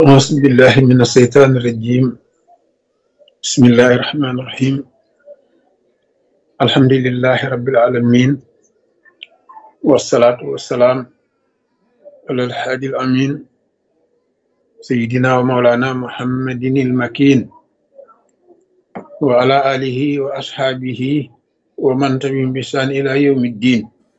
أعوذ بالله من الشيطان الرجيم بسم الله الرحمن الرحيم الحمد لله رب العالمين والصلاة والسلام على الحادي الأمين سيدنا ومولانا محمد المكين وعلى آله وأصحابه ومن تبعهم بإحسان إلى يوم الدين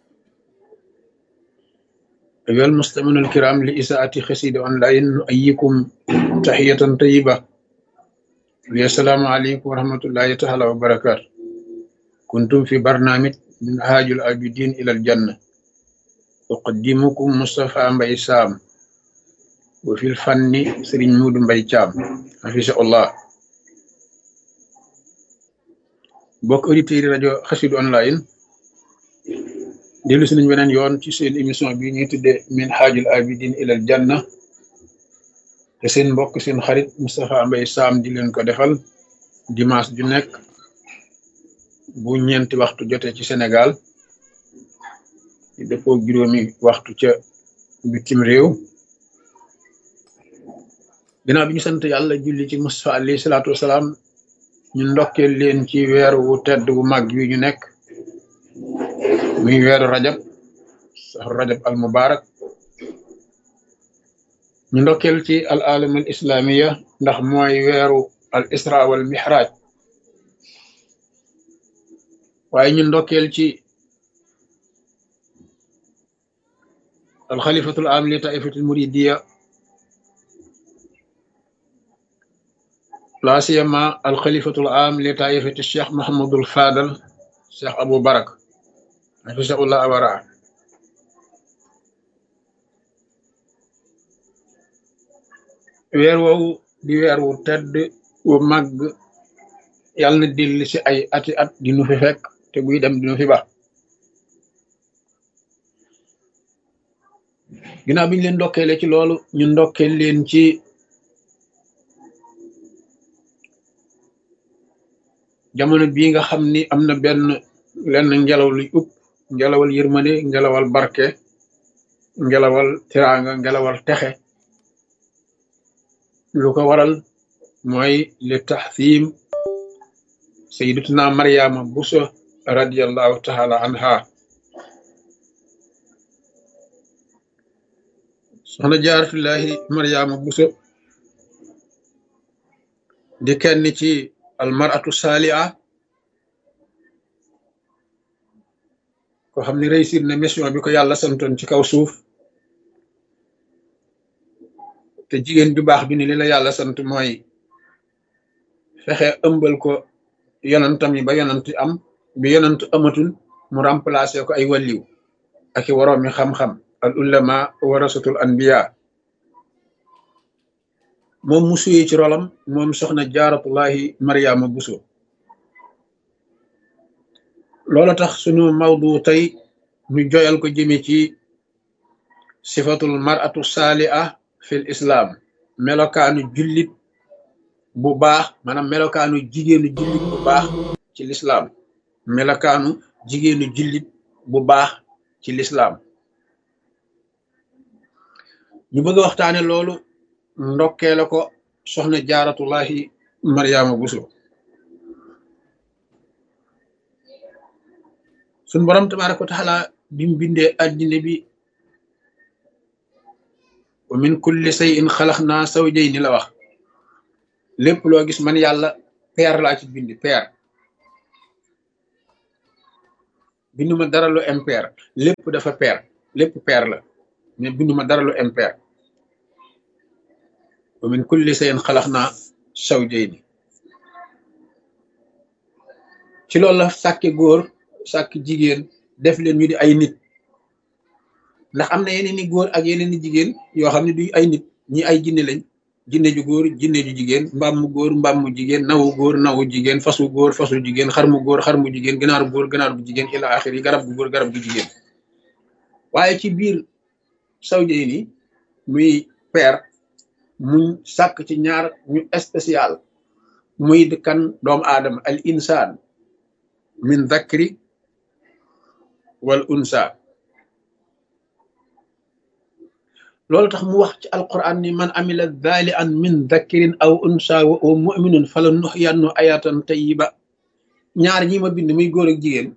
أيها المستمعون الكرام لإساءة خسيد أونلاين نؤيكم تحية طيبة السلام عليكم ورحمة الله تعالى وبركاته كنتم في برنامج من هاج العابدين إلى الجنة أقدمكم مصطفى مبي سام وفي الفن سرين مود مبي شام حفظه الله bokk auditeurs yi rajo xasidu online dellu si nañ beneen yoon ci seen émission bi ñuy tudde min haajul abidin ilal janna te seen mbokk seen xarit Moustapha Mbaye Sam di leen ko defal dimanche ju nekk bu ñeenti waxtu jotee ci Sénégal di dëppoo juróomi waxtu ca bitim réew ginnaaw bi ñu sant yàlla julli ci Moustapha alayhi salaatu wasalaam ñu ndokkeel leen ci weeru wu tedd wu mag wi ñu nekk muy weeru rajab saxru rajab al mubarak ñu ndokkeel ci al alam al islamiya ndax mooy weeru al isra wal mihraj waaye ñu ndokkeel ci al xalifatul am li taifatul muridiya la siyama al xalifatul am li taifati cheikh mahamadul fadal cheikh abou barak hafisahullah awara weer woowu di weer wu tedd wu màgg yàlla na dellu si ay ati at di nu fi fekk te buy dem di nu fi ba ginnaaw bi ñu leen ndokkeele ci loolu ñu ndokkeel leen ci jamono bii nga xam ni am na benn lenn ngelaw luy upp ngelawal yërmande ngelawal barke ngelawal tiraanga ngelawal texe lu ko waral mooy li taxsim sayidatuna mariama buso radiallahu taala anha soxna jaaratullahi mariama buso di kenn ci almaratu saaliha ko xam ne réussir na mission bi ko yàlla santoon ci kaw suuf te jigéen ju baax bi ni li la yàlla sant mooy fexe ëmbal ko yonantam yi ba yonant am bi yonant amatul mu remplacer ko ay wàlliw ak i waroomi xam-xam al ulama warasatul anbiya moom mu suyee ci rolam moom soxna jaaratullahi mariama buso loola tax sunu mawdu tey ñu joyal ko jëme ci sifatul maratu saaliha fil islam melokaanu jullit bu baax maanaam melokaanu jigéenu jullit bu baax ci lislaam melokaanu jigéenu jullit bu baax ci lislaam ñu bëgg a waxtaane loolu ndokkee la ko soxna jaaratullahi mariama buso suñ borom tabaraka wa taala bi mu bindee addina bi wa min kulli shay'in xalaqnaa zawjayni la wax lépp loo gis man yàlla peer laa ci bindi peer binduma dara lu impair lépp dafa peer lépp peer la mais binduma dara lu impair wa min kulli shay'in xalaqnaa zawjayni ci loolu la sàkke góor sàkk jigéen def leen ñu di ay nit ndax am na yeneen i góor ak yeneen i jigéen yoo xam ne du ay nit ñi ay jinne lañ jinne ju góor jinne ju jigéen mbaam mu góor mbaam mu jigéen nawu góor nawu jigéen fasu góor fasu jigéen xar mu góor xar mu jigéen ganaaru góor ganaar bu jigéen ila axir yi garab gu góor garab gu jigéen waaye ci biir sawjey ni muy peer muñ sàkk ci ñaar ñu spécial muy kan doomu aadama al insaan min dakri wal unsa loolu tax mu wax ci alquran ni man amila dhali an min dhakirin aw unsa wa huwa muminun fala nuxyannu ayatan tayiba ñaar ñi ma bind muy góor ak jigéen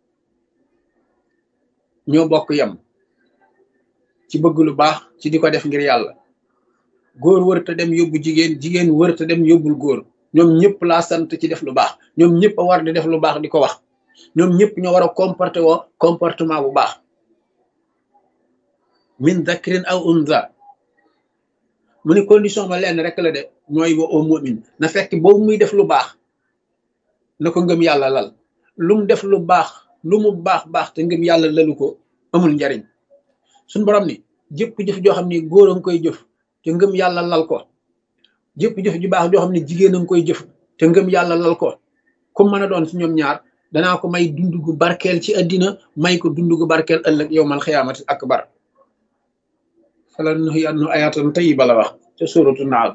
ñoo bokk yam ci bëgg lu baax ci di ko def ngir yàlla góor wërta dem yóbbu jigéen jigéen wërta dem yóbbul góor ñoom ñëpp laa sant ci def lu baax ñoom ñëpp a war di def lu baax di ko wax ñoom ñëpp ñoo war a comporté woo comportement bu baax min dakrin aw unza mu ne condition ba lenn rek la de mooy wa au mumin na fekk boobu muy def lu baax na ko ngëm yàlla lal lu mu def lu baax lu mu baax baax te ngëm yàlla lalu ko amul njariñ suñ borom ni jëpp jëf joo xam ni góor a nga koy jëf te ngëm yàlla lal ko jëpp jëf ju baax joo xam ne jigéen a nga koy jëf te ngëm yàlla lal ko comme mën a doon ci ñoom ñaar danaa ko may dund gu barkeel ci àddina may ko dund gu barkeel ëllëg yow mal xiyaamati akbar fala nuhyiyannahu ayatan tayyiba la wax ca suuratu naal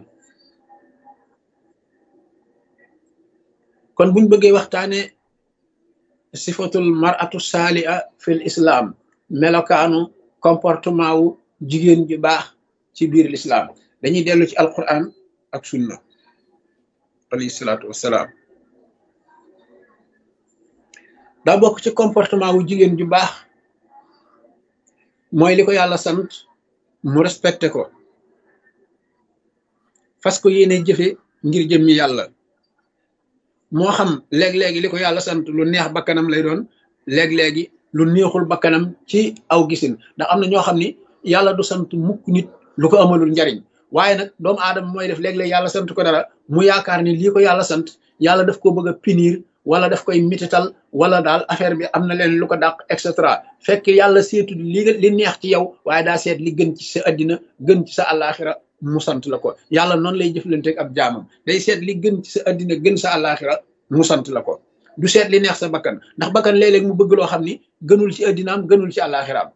kon buñ bëggee waxtaane sifatul mar'atu saaliha fil islam melokaanu comportement wu jigéen ju baax ci biir l'islam dañuy dellu ci alquran ak sunna alayhi salaatu wassalaam daa bokk ci comportement wu jigéen ju baax mooy li ko yàlla sant mu respecté ko fas ko yéene jëfe ngir jëmmi yàlla moo xam léeg-léegi li ko yàlla sant lu neex bakkanam lay doon léeg-léegi lu neexul bakkanam ci aw gisin ndax am na ñoo xam ni yàlla du sant mukk nit lu ko amalul njariñ waaye nag doomu aadama mooy def léeg-léeg yàlla sant ko dara mu yaakaar ni lii ko yàlla sant yàlla daf ko bëgg a punir wala daf koy mitital wala daal affaire bi am na leen lu ko dàq et cetera fekk yàlla seetu li li neex ci yow waaye daa seet li gën ci sa addina gën ci sa àllaaxira mu sant la ko yàlla noonu lay jëflanteeg ab jaamam day seet li gën ci sa addina gën sa àllaaxira mu sant la ko du seet li neex sa bakkan ndax bakkan léeg-léeg mu bëgg loo xam ni gënul ci addinaam gënul ci àllaaxiraam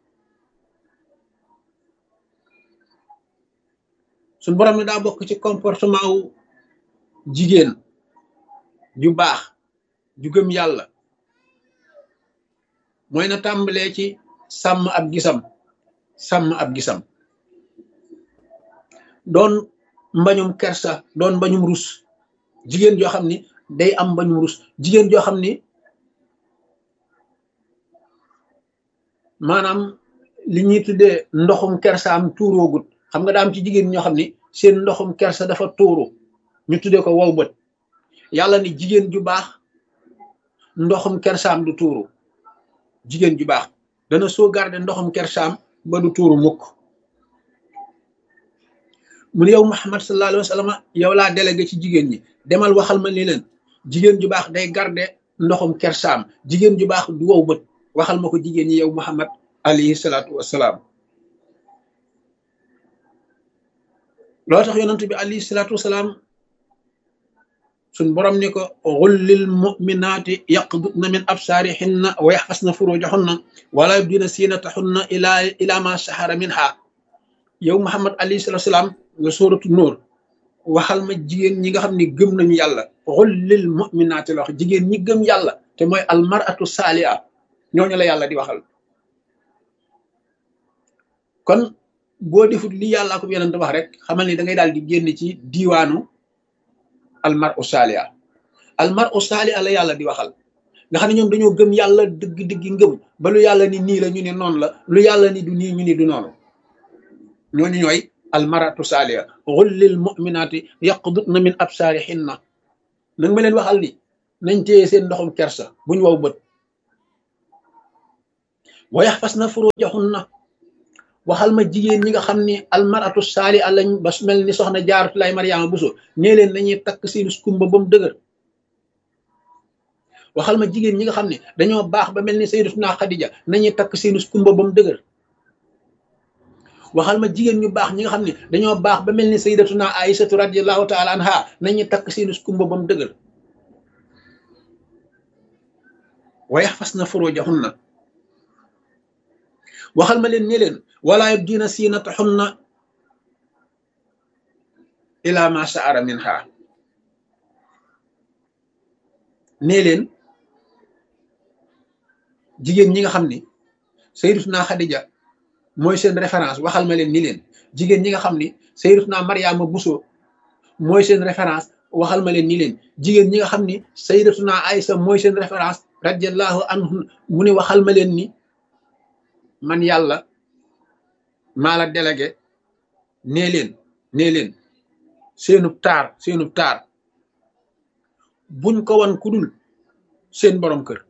suñ borom ne daa bokk ci comportement wu jigéen ju baax ju gëm yàlla mooy na tàmbalee ci sàmm ab gisam sàmm ab gisam doon mbañum kersa doon mbañum rus jigéen joo xam ni day am mbañum rus jigéen joo xam ni maanaam li ñuy tuddee ndoxum kersa am tuuroogut xam nga daa am ci jigéen ñoo xam ni seen ndoxum kersa dafa tuuru ñu tuddee ko wow bët yàlla ni jigéen ju baax ndoxum kersaam du tuuru jigéen ju baax dana sauvegarder ndoxum kersaam ba du tuuru mukk mu ne yow Muhammad sallallahu alayhi wa sallam yow laa délégué ci jigéen ñi demal waxal ma ni leen jigéen ju baax day garder ndoxum kersaam jigéen ju baax du wow bët waxal ma ko jigéen ñi yow Muhammad alayhi salaatu wassalaam loo tax yonent bi alayhi salaatu wassalaam suñ borom ni ko xullil muminaati yaqdudna min absaarihinna wa yaxfasna furujahunna wala yubdina siinatahunna ila ila ma sahara minha yow Muhammad alayhi salaatu salaam nga sóoratu nóor waxal ma jigéen ñi nga xam ne gëm nañu yàlla xullil muminaati la wax jigéen ñi gëm yàlla te mooy almaratu saaliha ñooñu la yàlla di waxal kon boo defut li yàlla ko yonent wax rek xamal ni da ngay daal di génn ci diiwaanu almar u saaliha almar u saaliha la yàlla di waxal nga xam ne ñoom dañoo gëm yàlla dëgg-dëgg ngëm ba lu yàlla ni nii la ñu ne noonu la lu yàlla ni du nii ñu ni du noonu ñooñu ñooy almaratu saaliha xullil muminaati yaqdutna min absaarihinna nag ma leen waxal ni nañ téye seen ndoxum kersa buñ waw bët wa yaxfasna furujahunna waxal ma jigéen ñi nga xam ni almaratu saaliha lañ ba mel ni soxna jaaratu lay mariama buso nee leen nañuy takk seen skumba ba mu dëgër waxal ma jigéen ñi nga xam ne dañoo baax ba mel ni sayyidatuna xadija nañuy takk seen skumba ba mu dëgër waxal ma jigéen ñu baax ñi nga xam ne dañoo baax ba mel ni sayyidatuna aïsatu radiallahu taala anha nañuy takk seen skumba ba mu dëgër wa yaxfasna furujahunna waxal ma leen ne leen wala yubdina siinatahunna ila ma saara minha nee leen jigéen ñi nga xam ni sayyidatuna Xadija mooy seen référence waxal ma leen ni leen jigéen ñi nga xam ni sayyidatuna Mariama Bousso mooy seen référence waxal ma leen ni leen jigéen ñi nga xam ni sayyidatuna Aysa mooy seen référence radiallahu anhu mu ne waxal ma leen ni man yàlla maa la délégué nee leen nee leen seenub taar seenub taar buñ ko wan ku dul seen borom kër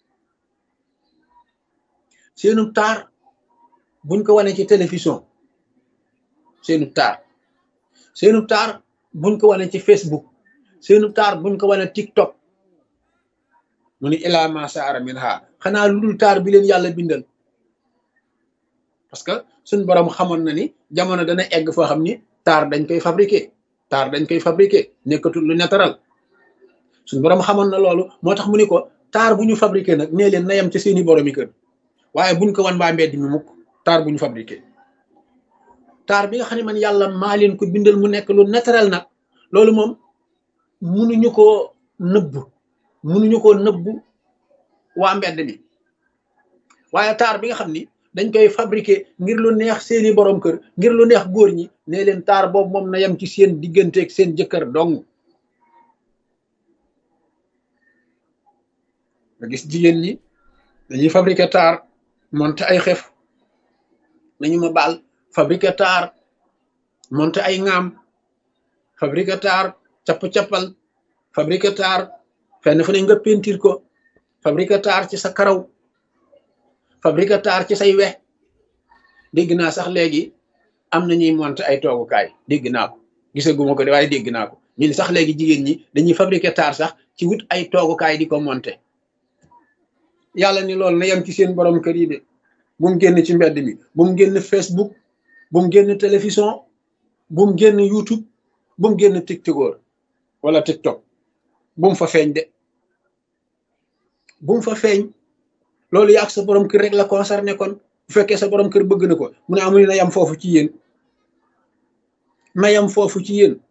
seenub taar buñ ko wane ci télévision seenub taar seenub taar buñ ko wane ci Facebook seenub taar buñ ko wane TikTok mu ni ilaa ma saara min ha xanaa lu dul taar bi leen yàlla bindal parce que suñ borom xamoon na ni jamono dana egg foo xam ni taar dañ koy fabriquer taar dañ koy fabriquer nekkatul lu naturel suñ borom xamoon na loolu moo tax mu ni ko taar bu ñu fabriquer nag nee leen na yem ci seeni boromi kër waaye buñ ko wan waa mbedd mi mukk taar bu ñu fabriquer taar bi nga xam ne man yàlla maa leen ko bindal mu nekk lu naturel nag loolu moom munuñu koo nëbb munuñu koo nëbb waa mbedd mi waaye taar bi nga xam ni dañ koy fabriquer ngir lu neex seeni borom kër ngir lu neex góor ñi ne leen taar boobu moom na yem ci seen digganteeg seen jëkkër dong nga gis jigéen ñi dañuy fabriquer taar monter ay xef nañu ma baal fabriquer taar monter ay ŋaam fabriquer taar capp-cappal fabriquer taar fenn fu ne nga pentir ko fabriquer taar ci sa karaw fabriquer taar ci say wex dégg naa sax léegi am na ñuy monter ay toogukaay dégg naa ko gisaguma ko de waaye dégg naa ko ñun sax léegi jigéen ñi dañuy fabriquer taar sax ci wut ay toogukaay di ko monter yàlla ni loolu na yem ci seen borom kër yi de bu mu génn ci mbedd mi bu mu génn Facebook bu mu génn télévision bu mu génn YouTube bu mu génn TikTok wala TikTok bu mu fa feeñ de bu mu fa feeñ loolu yàgg sa borom kër rek la concerné kon bu fekkee sa borom kër bëgg na ko mu ne amul na yam foofu ci yéen na yam foofu ci yéen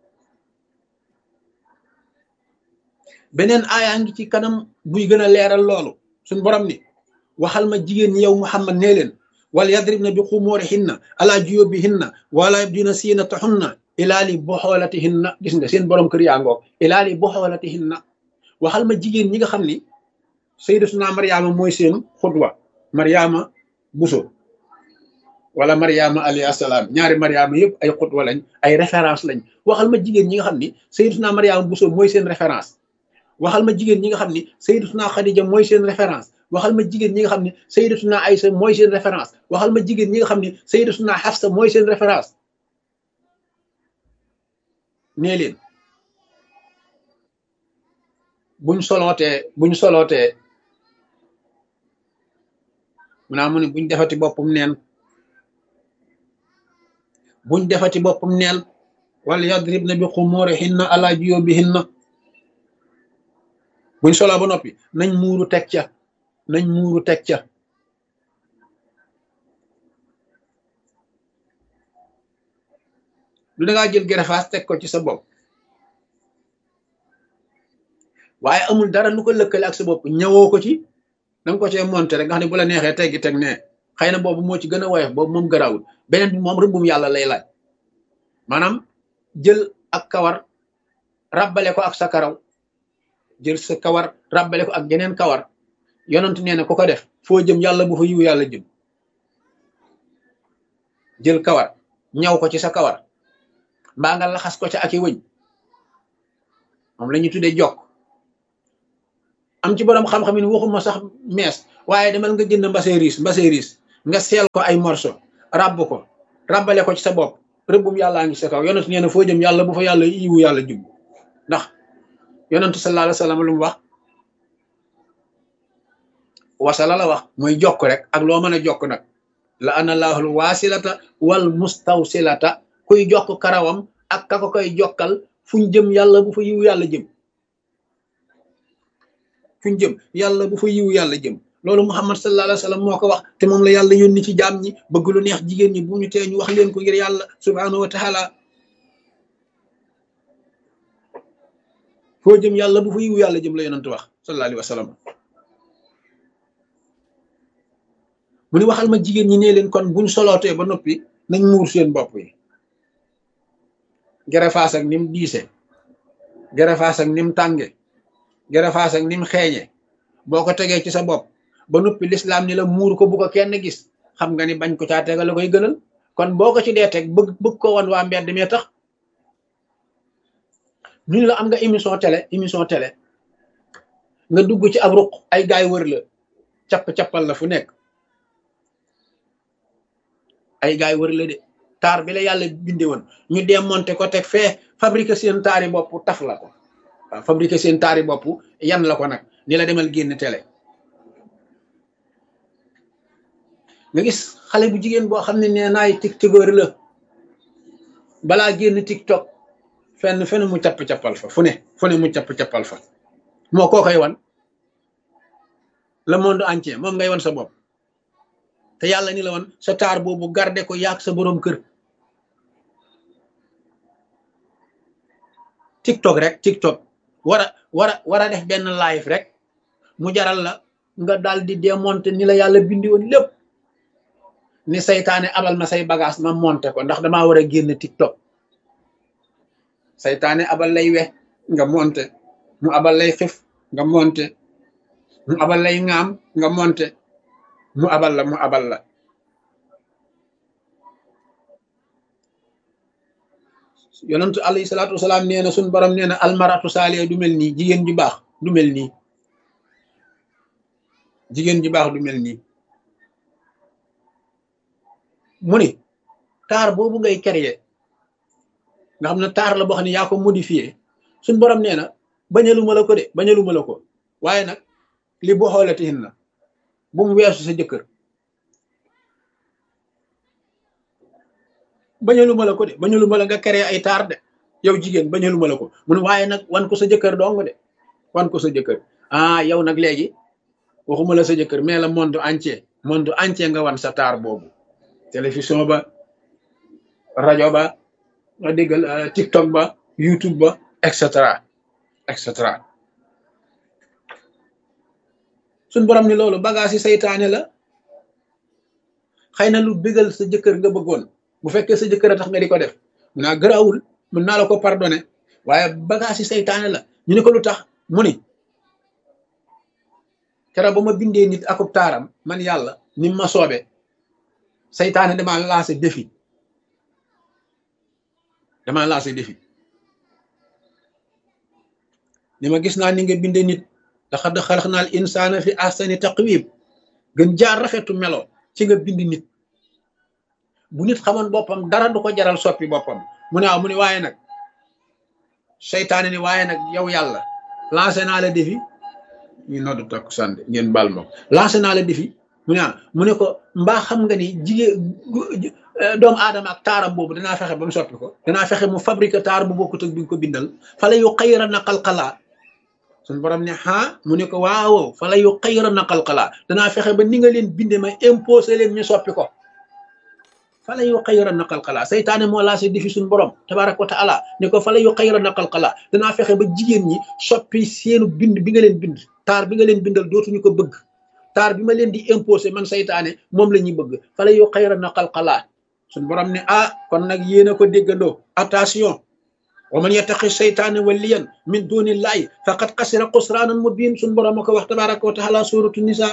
beneen aayaa ngi ci kanam buy gën a leeral loolu suñ borom ni waxal ma jigéen ñi yow Muhammad nee leen wala yadribna bi xumurihinna ala juyubihinna wala yabdina siinatahunna ilaa li boxoolatihinna gis nga seen borom kër yaa ngoog ilaa li boxoolatihinna waxal ma jigéen ñi nga xam ni sayyidatuna Mariama mooy seen xutwa Mariama Buso wala Mariama alayhi salaam ñaari Mariama yëpp ay xutwa lañ ay référence lañ waxal ma jigéen ñi nga xam ni sayyidatuna Mariama Buso mooy seen référence waxal ma jigéen ñi nga xam ni sayyidatuna Khadija mooy seen référence waxal ma jigéen ñi nga xam ni sayyidatuna Aïsa mooy seen référence waxal ma jigéen ñi nga xam ni sayyidatuna Hafsa mooy seen référence nee leen buñ solootee buñ solootee mu naa mu ne buñ defati boppam neen buñ defati boppam neen wala yadribna bi xumurihinna ala juyubihinna buñ soloo ba noppi nañ muuru teg ca nañ muuru teg ca lu dangaa jël gerefaas teg ko ci sa bopp waaye amul dara lu ko lëkkale ak sa bopp ñëwoo ko ci danga ko cee monté rek nga xam ne bu la neexee teggi teg ne xëy na boobu moo ci gën a woyof boobu moom garawul beneen bi moom rëbbum yàlla lay laaj maanaam jël ak kawar ràbbale ko ak sa karaw jël sa kawar ràbbale ko ak geneen kawar yonent nee na ku ko def foo jëm yàlla bu fa yiw yàlla jëm jël kawar ñaw ko ci sa kawar mbaa nga laxas ko ca ak i wëñ moom la ñuy tuddee jokk am ci borom xam-xam yi waxuma sax mees waaye demal nga jënd mbase riis mbase riis nga seel ko ay morso ràbb ko ràbbale ko ci sa bopp rëbbum yàllaa ngi sa kaw yonent nee na foo jëm yàlla bu fa yàlla yiwu yàlla jub ndax yonentu sallallahu alayhi wa sallam lu mu wax wasala la wax mooy jokk rek ak loo mën a jokk nag la ana laahul waasilata wal mustawsilata kuy jokk karawam ak ka ko koy jokkal fuñ jëm yàlla bu fa yiwu yàlla jëm fuñ jëm yàlla bu fa yiwu yàlla jëm loolu muhammad sallallahu alayhi wa sallam moo ko wax te moom la yàlla yónni ci jaam ñi bëgg lu neex jigéen ñi bu ñu tee ñu wax leen ko ngir yàlla subhanahu wa taala foo jëm yàlla bu fa yiwu yàlla jëm la yonent wax sallallahu alayhi wa sallam mu ni waxal ma jigéen ñi ne leen kon buñ solootee ba noppi nañ muur seen bopp yi gerefaas ak nim diise gerefaas ak nim tànge gerefaas ak nim xeeñe boo ko tegee ci sa bopp ba noppi lislaam ni la muur ko bu ko kenn gis xam nga ni bañ ko caa tegal la koy gënal kon boo ko ci dee teg bëgg bëgg ko wan waa mbedd mee tax ñu la am nga émission télé émission télé nga dugg ci ab ruq ay gaay wër la capp-cappal la fu nekk ay gaay wër la de taar bi la yàlla binde woon ñu démonté ko teg fee fabriqué seen taari bopp taf la ko waaw fabriqué seen taari bopp yan la ko nag ni la demal génn télé nga gis xale bu jigéen boo xam ne nee naay tiktokeur la balaa génn tiktok fenn fenn mu capp-cappal fa fu ne fu ne mu capp-cappal fa moo koo koy wan le monde entier moom ngay wan sa bopp te yàlla ni la wan sa taar boobu garde ko yaag sa boroom kër tiktok rek tiktok war a war a war a def benn live rek mu jaral la nga daal di démonter ni la yàlla bindi woon lépp ni saytaane abal ma say bagage ma monter ko ndax damaa war a génn tiktok saytaane abal lay we nga monter mu abal lay xif nga monter mu abal lay ŋaam nga monter mu abal la mu abal la yonentu alayhi salaatu wasalaam nee na suñ borom nee na almaratu saaliya du mel nii jigéen ju baax du mel nii jigéen ju baax du mel nii mu ni taar boobu ngay créer nga xam ne taar la boo xam ne yaa ko modifié suñ borom nee na bañaluma la ko de bañaluma la ko waaye nag li boo xoolatihin na bu mu weesu sa jëkkër bañaluma la ko de bañaluma la nga créer ay taar de yow jigéen bañaluma la ko mun waaye nag wan ko sa jëkkër dong de wan ko sa jëkkër ah yow nag léegi waxuma la sa jëkkër mais la monde entier monde entier nga wan sa taar boobu télévision ba rajo ba nga déggal tiktok ba youtube ba et cetera et cetera suñ borom ni loolu bagage yi saytaane la xëy na lu bégal sa jëkkër nga bëggoon bu fekkee sa jëkkër a tax nga di ko def mun naa gëraawul mun naa la ko pardonné waaye bagage yi saytaane la ñu ne ko lu tax mu ni keroog ba ma bindee nit akub taaram man yàlla ni ma soobe saytaane damaa lancé défi damaa lancé défi ni ma gis naa ni nga bindee nit laqad xalaqnal insaana fi ahsani taqwiim gën jaar rafetu melo ci nga bind nit bu nit xamoon boppam dara du ko jaral soppi boppam mu ne waaw mu ne waaye nag seytaane ni waaye nag yow yàlla lancé naa la défi ñu noddu takku sànde ngeen bal ma lancé naa la défi mu ne mu ne ko mbaa xam nga ni jigéen doomu aadama ak taaram boobu danaa fexe ba mu soppi ko danaa fexe mu fabriqué taar bu bokkut ak bi nga ko bindal fala yu xayra na xalxalaa suñu borom ne ah mu ne ko waaw fala yu xayra na xalxalaa danaa fexe ba ni nga leen binde ma imposé leen ñu soppi ko fala yu xayra na xalxalaa saytaane moo lancé défi suñu borom tabaraka wa taala ne ko fala yu xayra na xalxalaa danaa fexe ba jigéen ñi soppi seenu bind bi nga leen bind taar bi nga leen bindal dootuñu ko bëgg taar bi ma leen di imposé man saytaane moom la ñuy bëgg fala yu xayra na xalxalaa suñ borom ne ah kon nag yéen a ko déggandoo attention wa man yattaqi seytaane waliyan min dunillahi faqad xasira xusraanan mubin suñ borom a ko wax tabaraka wa taala suratu nisa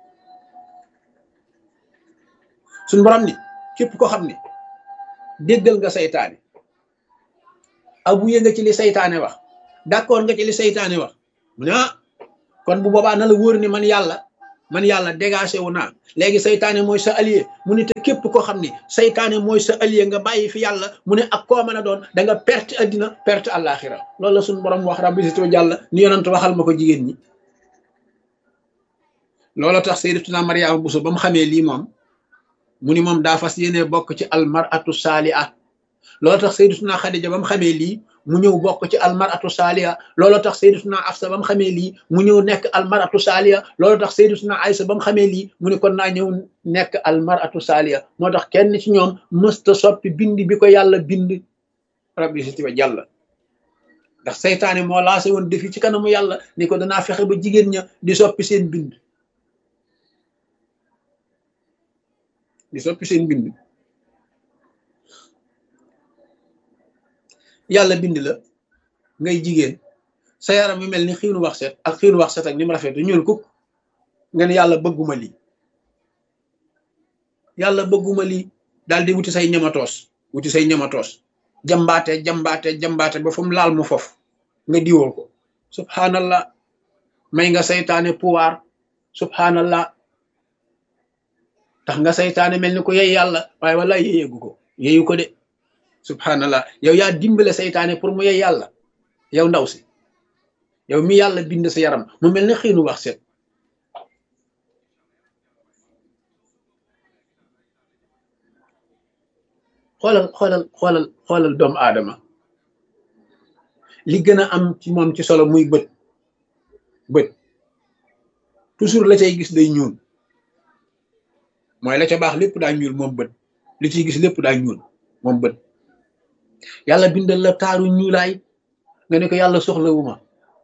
suñ borom ni képp ko xam ne déggal nga saytaane abuye nga ci li saytaane wax d'accord nga ci li saytaane wax mu ne ah kon bu boobaa na la wóor ni man yàlla man yàlla dégagé wu naa léegi saytaane mooy sa allié mu ne te képp koo xam ne saytaane mooy sa allié nga bàyyi fi yàlla mu ne ak koo mën a doon da nga perte addina perte àllaaxira loolu la suñu borom wax rabbi sito jàlla ni yonent waxal ma ko jigéen ñi loolu tax sayyidatuna Mariama Buso ba mu xamee lii moom mu ni moom daa fas yéene bokk ci almaratu saaliha loolu tax sayyidatuna Xadija ba mu xamee lii mu ñëw bokk ci almaratu saaliya loolu tax sayyidatuna Afsa ba mu xamee lii mu ñëw nekk almaratu saaliya loolu tax sayyidatuna Aysa ba mu xamee lii mu ne kon naa ñëw nekk almaratu saaliya moo tax kenn ci ñoom mësta soppi bind bi ko yàlla bind rabbi si tiba jàlla ndax seytaane moo lancé woon defi ci kanamu yàlla ni ko danaa fexe ba jigéen ña di soppi seen bind di soppi seen bind yàlla bind la ngay jigéen sa yaram yu mel ni xiinu wax set ak xiinu wax set ak ni mu rafet ñuul kuk nga ne yàlla bëgguma lii yàlla bëgguma lii daal di wuti say ñamatoos wuti say ñamatoos jambaate jambaate jambaate ba fu mu laal mu fof nga diwoo ko subhanallah may nga saytaane pouvoir subhanallah tax nga saytaane mel ni ko yey yàlla waaye wala yeyeegu ko yeyu ko de subhanallah yow yaa dimbale saytaane pour mu yey yàlla yow ndaw si yow mi yàlla bind sa yaram mu mel ni xiinu wax set xoolal xoolal xoolal xoolal doomu aadama li gën a am ci moom ci solo muy bët bët toujours la cay gis day ñuul mooy la ca baax lépp daa ñuul moom bët li ciy gis lépp daa ñuul moom bët yàlla bindal la taaru ñuulaay nga ne ko yàlla soxlawuma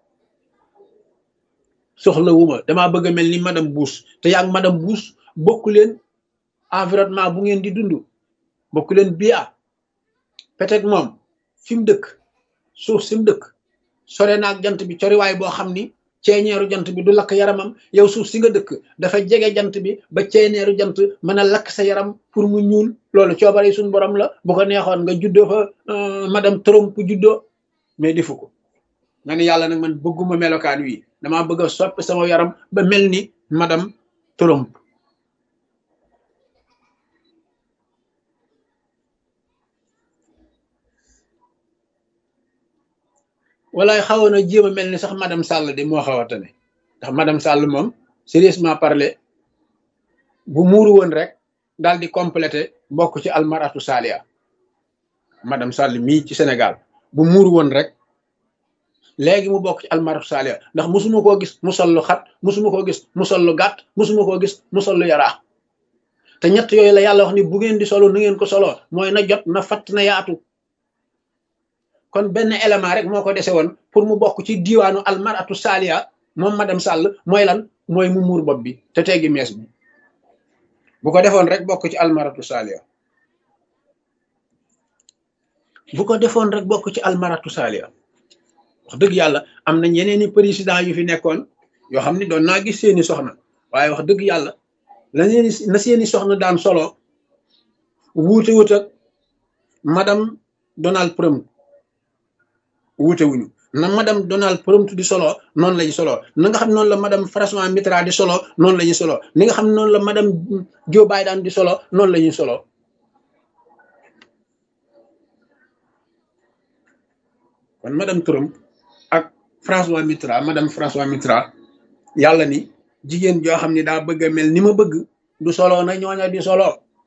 soxlawuma damaa bëgg a mel ni madame Bush te yaa ngi madame Bush bokk leen environnement bu ngeen di dund bokk leen bia peut-être moom fi mu dëkk suuf si mu dëkk sore naag jant bi coriwaay boo xam ni ceeñeeru jant bi du lakk yaramam yow suuf si nga dëkk dafa jege jant bi ba ceeñeeru jant mën a lakk sa yaram pour mu ñuul loolu coobare suñ borom la bu ko neexoon nga juddoo fa madame Trump juddoo mais defu ko nga ni yàlla nag man bëgguma melokaan wi damaa bëgg a soppi sama yaram ba mel ni madame Trump walaay xawoon a jéem a mel ni sax madame Sall de moo xaw a tane ndax madame Sall moom sérieusement parler bu muuru woon rek daal di complété bokk ci almaratu salia madame Sall mii ci Sénégal bu muuru woon rek léegi mu bokk ci almaratu salia ndax musuma koo gis mu sol lu xat musuma koo gis mu sol lu gàtt musuma koo gis mu sol lu yaraax te ñett yooyu la yàlla wax ni bu ngeen di solo nu ngeen ko solo mooy na jot na fatt na yaatu kon benn élément rek moo ko dese woon pour mu bokk ci diiwaanu almaratu salia moom madame Sall mooy lan mooy mu muur bopp bi te teggi mees bi bu ko defoon rek bokk ci almaratu salia bu ko defoon rek bokk ci almaratu salia wax dëgg yàlla am na ñeneen i président yu fi nekkoon yoo xam ne doon naa gis seeni soxna waaye wax dëgg yàlla la seeni na seeni soxna daan solo wuute wut ak madame Donald Trump wuute wuñu na madame Donald Trump di solo noonu la ñu solo na nga xam noonu la madame François Mitterrand di solo noonu la ñuy solo ni nga xam noonu la madame Joe Biden di solo noonu la ñuy solo kon madame Trump ak François Mitterrand madame François Mitterrand yàlla ni jigéen joo xam ne daa bëgg a mel ni ma bëgg du solo na ñooña di solo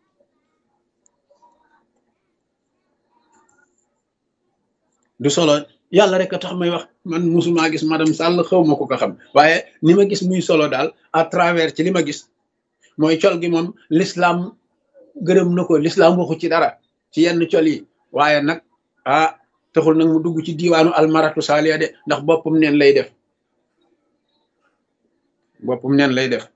du solo yàlla rek a tax may wax man musuma gis madame Sall xaw ma ko ko xam waaye ni ma gis muy solo daal à travers ci li ma gis mooy col gi moom l'islam gërëm na ko l'islam waxu ci dara ci yenn col yi waaye nag ah taxul nag mu dugg ci diiwaanu almaratu saaliya de ndax boppam neen lay def boppam neen lay def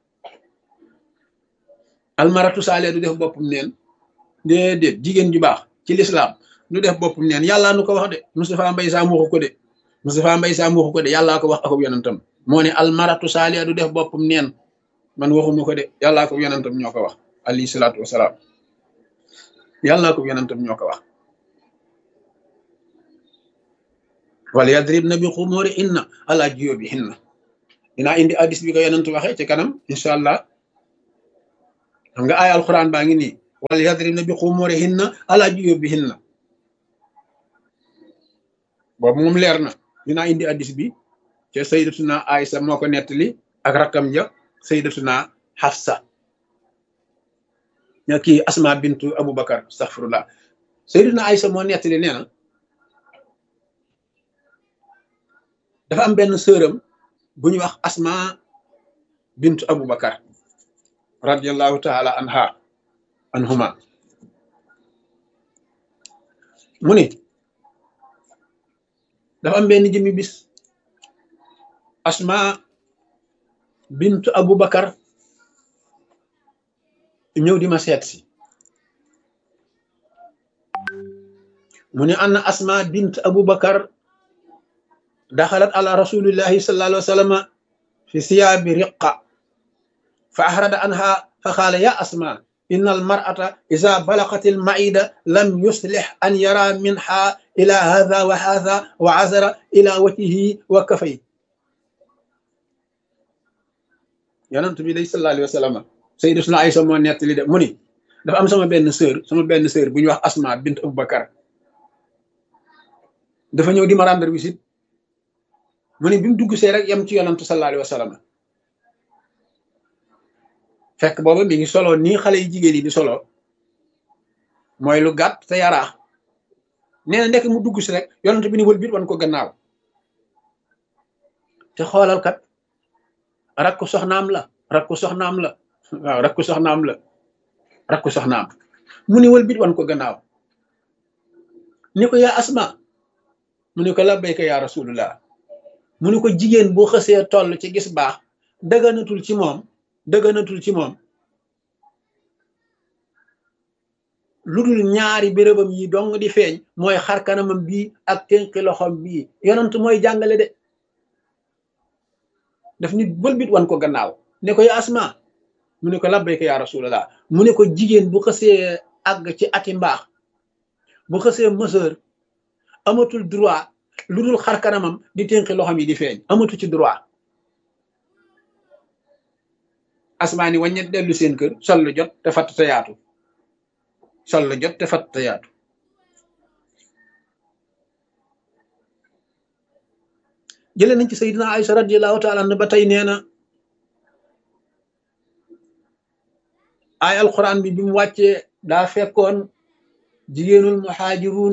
almaratu saaliya du def boppam neen déedéet jigéen ju baax ci l'islam du def boppam neen yàllaa nu ko wax de Moustapha Mbaye Sam waxu ko de Moustapha Mbaye Sam waxu ko de yàllaa ko wax akub yonentam moo ne almaratu saaliya du def boppam neen man waxuma ko de yàllaa ko yonentam ñoo ko wax alayhi salaatu wasalaam yàllaa ko yonentam ñoo ko wax wala yadribna bi xumuri inna ala jiyóbi hinna dinaa indi addis bi ko yonent waxee ci kanam incha allah xam nga ay alquran baa ngi nii wala yadribna bi xumuri hinna ala jiyóbi hinna boobu moom leer na dinaa indi addis bi te sayyidatuna Aïsa moo ko nettali ak rakkam ja sayyidatuna Hafsa ña kii Asma bintu Aboubacar astaghfirullah sayyidatuna Aïsa moo nettali nee na dafa am benn sëram bu ñuy wax Asma bintu Aboubacar radiallahu taala anha anhuma mu ni dafa am benn jëmi bis Asma bintu Aboubacar ñëw di ma seet si mu ne anna asma bint abubakar daxalat ala rasulillahi sallallahu alayhi wa sallam fi siyaabi riqa fa ahrada anha fa qaala ya asma inna almar'ata ida balaqat almaida lam yuslix an yara minha ila hadha wa hadha wa azara ila wajhihi wa kafay yonent bi day sallallahu alayhi wa sallam sayyidatuna Aysa moo nettali de mu ni dafa am sama benn sœur sama benn sœur bu ñuy wax asma bint abubakar dafa ñëw di ma rendre visite mu ne bi mu dugg see rek yem ci yonantu sallallahu alayhi wa sallam fekk booba mi ngi solo nii xale yi jigéen yi di solo mooy lu gàtt te yaraax nee na ndekk mu dugg si rek yonantu bi ni wël bit wan ko gannaaw te xoolal kat rakku soxnaam la rakku soxnaam la waaw rakku soxnaam la rakku soxnaam mu ni wël bit wan ko gannaaw ni ko yaa asma mu ni ko labbayka yaa rasulullah mu ni ko jigéen boo xësee toll ci gis baax dëgganatul ci moom dëgganatul ci moom lu dul ñaari bérébam yi dong di feeñ mooy xar kanamam bii ak tënki loxom bii yonent mooy jàngale de daf nit bëlbit wan ko gannaaw ne ko ya asma mu ne ko labbayka ya rasulallah mu ne ko jigéen bu xësee àgg ci ati mbaax bu xësee mëseur amatul droit lu dul xar kanamam di tënki loxom yi di feeñ amatu ci droit asmaani waññet dellu seen kër sol lu jot te fatt te yaatu sol lu jot te fatt te yaatu jële nañ ci sayidina Aïcha radiallahu taala anha ba tey nee na ay alquran bi bi mu wàccee daa fekkoon jigéenul muhaajiruun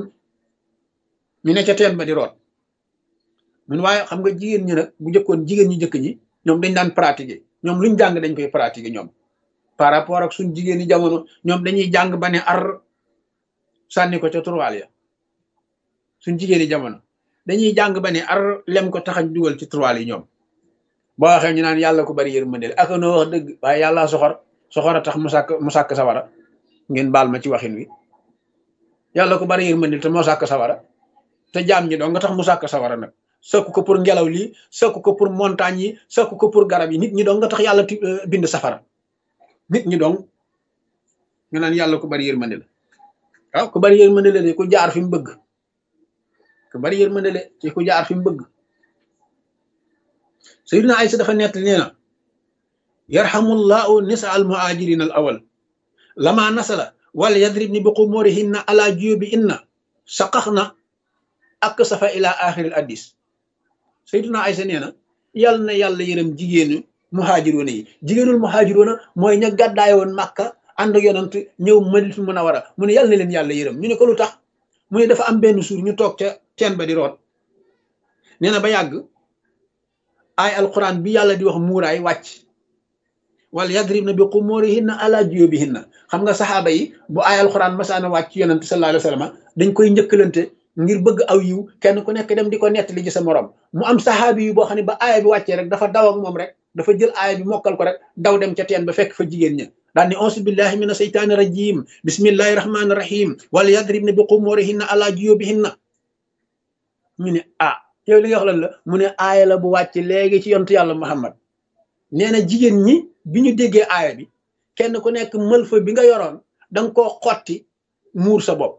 ñu ne ca teen ba di root mun waaye xam nga jigéen ñi nag bu jëkkoon jigéen ñi jëkk ñi ñoom dañ daan pratiquer ñoom luñ jàng dañ koy pratiquer ñoom par rapport ak suñ jigéen ñi jamono ñoom dañuy jàng ba ne ar sànni ko ca turwaal ya suñ jigéen ñi jamono dañuy jàng ba ne ar lem ko taxañ dugal ci turwaal yi ñoom boo waxee ñu naan yàlla ko bari yërmande ak noo wax dëgg waaye yàlla soxor soxor a tax mu sàkk mu sàkk sawara ngeen baal ma ci waxin wi yàlla ko bari yërmande te moo sàkk sawara te jaam ñi doo nga tax mu sàkk sawara nag sëkk ko pour ngelaw lii sëkk ko pour montagne yi sëkk ko pour garab yi nit ñi dong nga tax yàlla bind safara nit ñi dong nga naan yàlla ko bari yërmande la waaw ku bari yërmande la de ku jaar fi mu bëgg ku bari yërmande la ci ku jaar fi mu bëgg sayyidina Aysa dafa nett nee na yarhamullahu nisa al muhajirin al awal lama nasala wala yadribni bi qumurihinna ala juyubi inna saqaxna ak safa ila axiril addis sayyidina Aysa nee na yàlla na yàlla yërëm jigéenu muhaajiroona yi jigéenul muhaajiroona mooy ña gàddaay woon màkka ànd ak yonant ñëw Madinatu Munawara mu ne yàlla na leen yàlla yërëm ñu ne ko lu tax mu ne dafa am benn suur ñu toog ca teen ba di root nee na ba yàgg ay alquran bi yàlla di wax muuraay wàcc wala yadribna bi qumurihinna ala juyubihinna xam nga saxaaba yi bu ay alquran masaana wàcc ci yonant sallallahu alayhi wa sallam dañ koy njëkkalante ngir bëgg aw yiw kenn ku nekk dem di ko nettali ci sa morom mu am saxaabi yu boo xam ne ba aaya bi wàccee rek dafa daw ak moom rek dafa jël aaya bi mokkal ko rek daw dem ca teen ba fekk fa jigéen ña daan ni auzu billahi mina seytaani rajim bismillahi rahmaani rahim wala yadribna bi qumurihinna ala juyubihinna ñu ne ah yow li nga wax lan la mu ne aaya la bu wàcc léegi ci yontu yàlla muhammad nee na jigéen ñi bi ñu déggee aaya bi kenn ku nekk mëlfa bi nga yoroon danga koo xotti muur sa bopp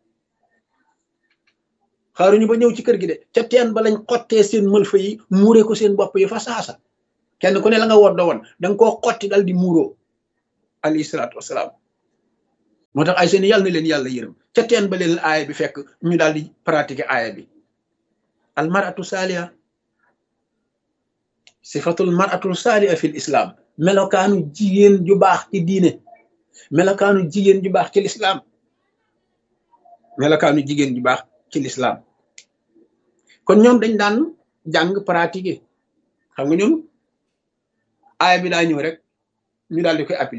xaaruñu ba ñëw ci kër gi de ca teen ba lañ xottee seen mëlfa yi muuree ko seen bopp yi fa saasa kenn ku ne la nga woddo woon da nga koo xotti dal di muuroo alayhi salaatu wasalaam moo tax ay seen yàlla na leen yàlla yërëm ca teen ba leen aaya bi fekk ñu daal di pratiquer aaya bi al maratu saaliha sifatul maratu saaliha fil islam melokaanu jigéen ju baax ci diine melokaanu jigéen ju baax ci lislaam melokaanu jigéen ju baax ci lislaam kon ñoom dañ daan jàng pratiquer xam nga ñoom aaya bi daa ñëw rek ñu daal di koy appliquer